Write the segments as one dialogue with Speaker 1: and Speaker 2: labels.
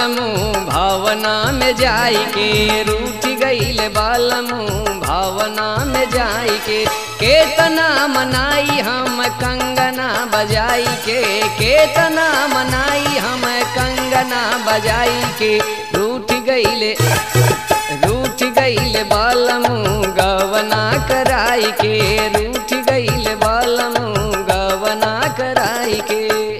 Speaker 1: बालमू भावना में जाई के रूठ गईल बालमू भावना में जाई के केतना मनाई हम कंगना बजाई के केतना मनाई हम कंगना बजाई के रूठ गईले रूठ गईल बालमू गवना कराई के रूठ गईल बालमू गवना कराई के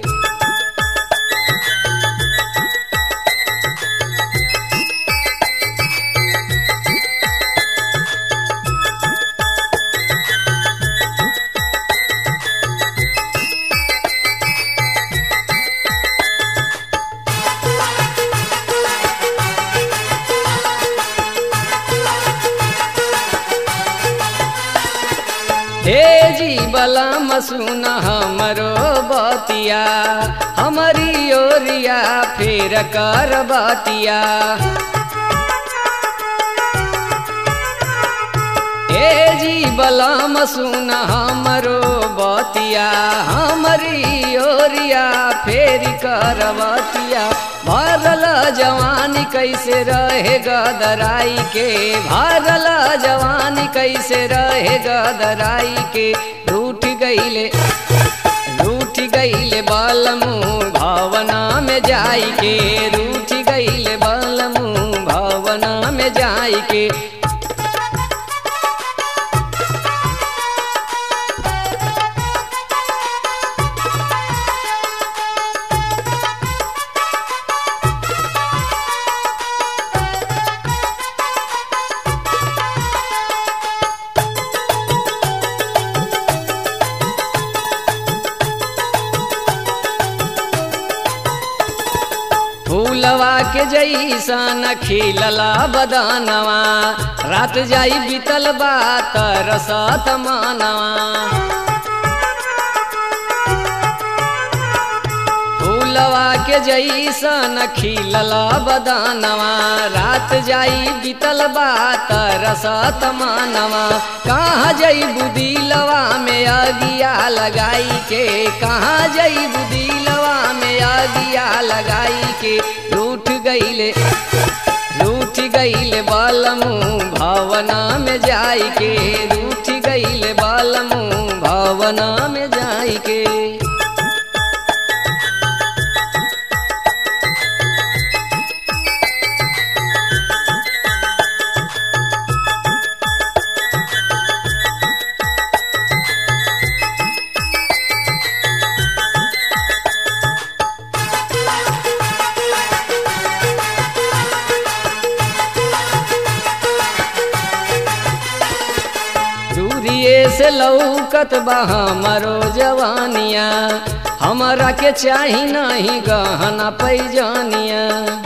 Speaker 1: हे जी बलम सुन हमरो बतिया हमारी ओरिया फेर कर बतिया हे जी बलम सुन हमरो बतिया हमारी ओरिया फेर कर बतिया भरल जवानी कैसे रहे गदराई के भरल जवानी कैसे रहे गदराई के रूठ गईले रूठ गईले बालमू भावना में जाई के रूठ गईले बालमू भावना में जाई के फूलवा के जैसन खिलला बदनवा रात जाई बीतल बात रसत मानवा फूलवा के जैसन खिलला बदनवा रात जाई बीतल बात रसत मानवा कहाँ जई बुदिलवा में अगिया लगाई के कहाँ जई बुदिलवा में अगिया लगाई के रूठ गईले रूठ गईले बालमू भावना में जाई के रूठ गईले बालमू भावना में जाई के दूरिए से लौकत बा हमरो जवानिया हमरा के चाही नहीं गहना पैजानिया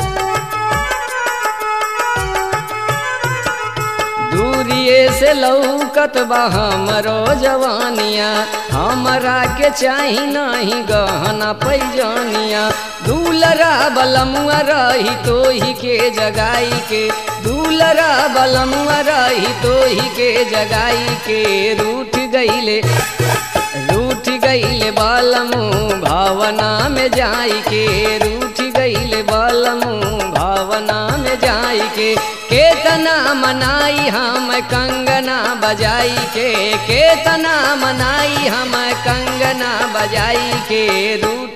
Speaker 1: दूरिए से लौकत बा हमरो जवानिया हमरा के चाही नहीं गहना पैजानिया दूलरा बलमुआ रही तो ही के जगाई के दूलरा बलमुआ रही तो ही के जगाई के रूठ गईले रूठ गईले बालमू भावना में जाई के रूठ गईले बालमू भावना में जाई के केतना मनाई हम कंगना बजाई के केतना मनाई हम कंगना बजाई के रूठ